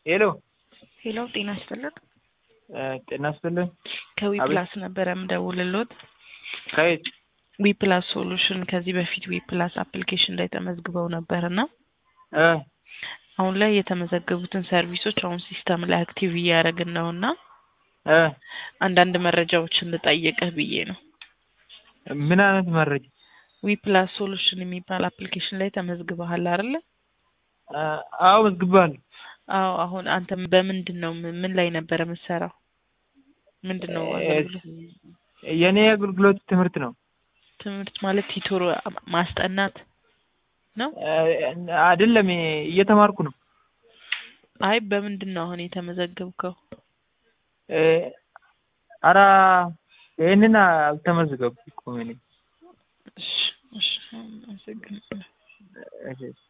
ሄሎ ሄሎ ጤና ይስጥልን። ጤና ይስጥልን። ከዊ አቤት። ፕላስ ነበረ የምደውልልዎት። ከየት? ዊ ፕላስ ሶሉሽን ከዚህ በፊት ዊ ፕላስ አፕሊኬሽን ላይ ተመዝግበው ነበር እና እ አሁን ላይ የተመዘገቡትን ሰርቪሶች አሁን ሲስተም ላይ አክቲቭ እያደረግን ነው እና እ አንዳንድ መረጃዎችን ልጠይቅህ ብዬ ነው። ምን አይነት መረጃ? ዊ ፕላስ ሶሉሽን የሚባል አፕሊኬሽን ላይ ተመዝግበሃል አይደለ? እ አዎ መዝግባለሁ። አዎ አሁን አንተ በምንድን ነው ምን ምን ላይ ነበረ የምትሰራው? ምንድን ነው አገልግሎት? የኔ አገልግሎት ትምህርት ነው። ትምህርት ማለት ቲቶር ማስጠናት ነው? እ አይደለም እየተማርኩ ነው። አይ በምንድን ነው አሁን የተመዘገብከው? እ ኧረ ይሄንን አልተመዘገብኩም እኔ። እሺ እሺ አመሰግናለሁ። እሺ